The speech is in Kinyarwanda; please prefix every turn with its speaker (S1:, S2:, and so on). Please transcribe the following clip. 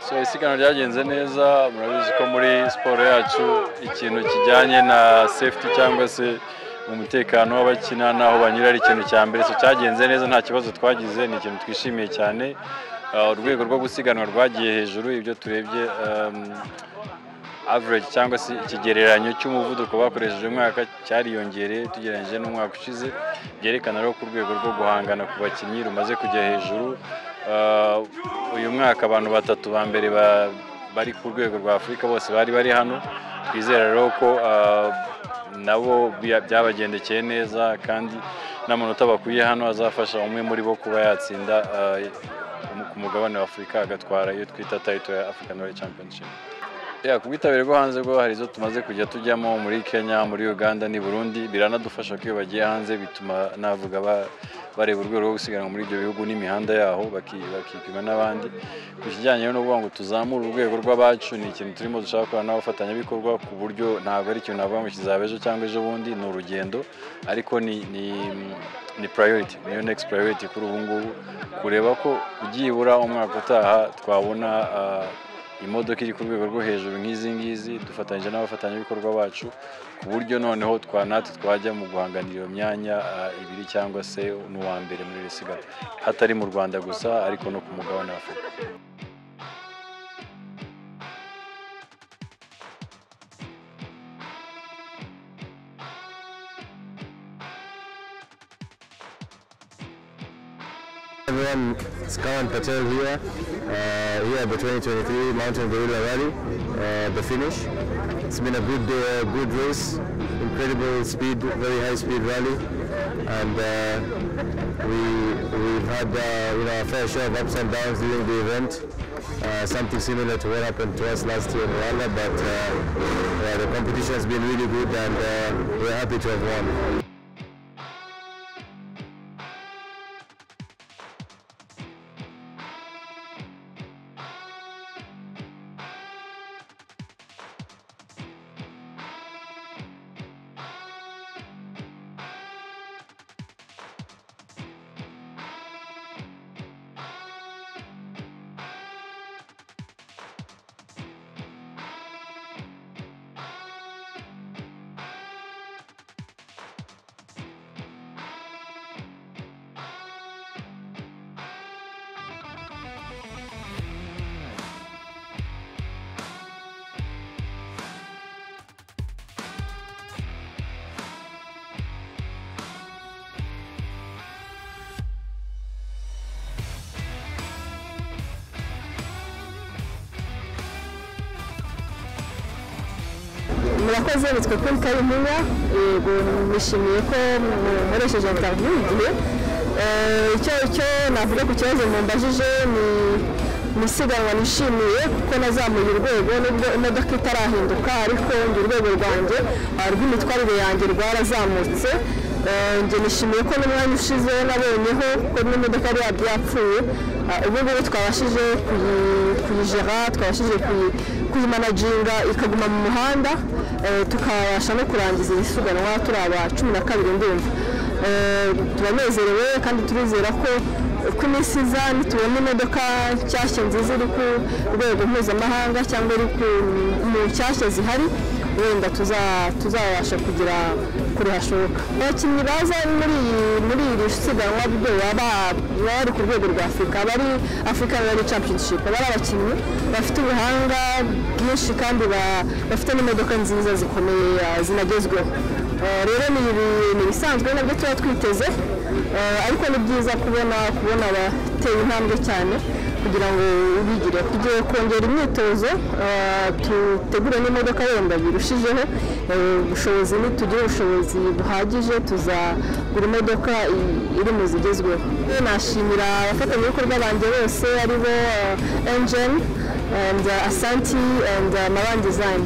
S1: so isiganwa ryagenze neza murabizi ko muri siporo yacu ikintu kijyanye na safety cyangwa se umutekano w'abakina n'aho banyura ari ikintu cya mbere so cyagenze neza nta kibazo twagize ni ikintu twishimiye cyane Uh, urwego rwo gusiganwa rwagiye hejuru ibyo turebye um, average cyangwa se ikigereranyo cy'umuvuduko bakoresheje uyu mwaka cyariyongereye tugereranyije n'umwaka ushize byerekana rero ko urwego rwo guhangana ku bakinnyi rumaze kujya hejuru Uh, uyu mwaka abantu batatu ba mbere ba- bari ku rwego rwa afurika bose bari bari hano twizera rero ko uh, nabo bya- byabagendekeye neza kandi n'amanota bakuye hano azafasha umwe muri bo kuba yatsinda uh, ku mugabane wa afurika agatwara iyo twita tayito ya african world championship ya ku bwitabire bwo hanze bwo hari izo tumaze kujya tujyamo muri kenya muri uganda n'i burundi biranadufasha ko iyo bagiye hanze bituma navuga ba- bareba urwego rwo gusiganwa muri ibyo bihugu n'imihanda yaho baki- bakipima n'abandi ku kijyanye no kuvuga ngo tuzamure urwego rw'abacu ni ikintu turimo dushaka gukora n'abafatanyabikorwa ku buryo ntabwo ari ikintu navuga ngo kizaba ejo cyangwa ejo bundi ni urugendo ariko ni ni ni priority niyo next priority kuri ubu ngubu kureba ko byibura umwaka utaha twabona ah, imodoka iri ku rwego rwo hejuru nk'izi ngizi dufatanyije n'abafatanyabikorwa bacu ku buryo noneho twa natwe twajya mu guhanganira iyo myanya ah, ibiri cyangwa se n'uwa mbere muri iri siganwa hatari mu rwanda gusa ariko no ku mugabane wa afurika
S2: everyone, it's Karan Patel here, uh, here at the 2023 Mountain Gorilla Rally, uh, the finish. It's been a good uh, good race, incredible speed, very high speed rally, and uh, we, we've had uh, you know, our fair share of ups and downs during the event. Uh, something similar to what happened to us last year in Rwanda, but uh, yeah, the competition has been really good and uh, we're happy to have won.
S3: murakoze bitwa kuri karimunga yego nishimiye ko mukoresheje interview igihe Eh, icyo icyo navuga ku kibazo mumbajije ni ni isiganwa nishimiye kuko nazamuye urwego nubwo imodoka itarahinduka ariko njye urwego rwanjye ah, rw'imitwarire yanjye rwarazamutse Eh, njye nishimiye ko n'umwanya ushize nabonyeho kuko n'imodoka yari yabyo yapfuye Ah, ubu ngubu twabashije kuyi- kuyijera twabashije kuyi- kuyimanaginga ikaguma mu muhanda eh, tukabasha no kurangiza iri siganwa turi aba cumi na kabiri ndumva Eh, turanezerewe kandi turizera ko ku minsi iza nitubona imodoka nshyashya nziza iri ku rwego mpuzamahanga cyangwa iri ku- mu nshyashya zihari wenda tuza- tuzabasha kugera kure hashoboka abakinnyi baza muri iyi- muri iri siganwa byo baba baba bari ku rwego rwa afurika bari afurika rally championship baba ari abakinnyi bafite ubuhanga bwinshi kandi ba- bafite n'imodoka nziza zikomeye ah, zinagezweho Eh, rero ni ibi- ni ibisanzwe nabyo tuba twiteze Eh, ariko ni byiza kubona kubona abateye intambwe cyane kugira ngo bigire tugiye kongera imyitozo eh, dutegure n'imodoka wenda birushijeho eh, ubushobozi nitugira ubushobozi buhagije tuzagura imodoka i- iri mu zigezweho nashimira abafatanyabikorwa banjye bose aribo eh, engine and eh, asanti and eh, maran design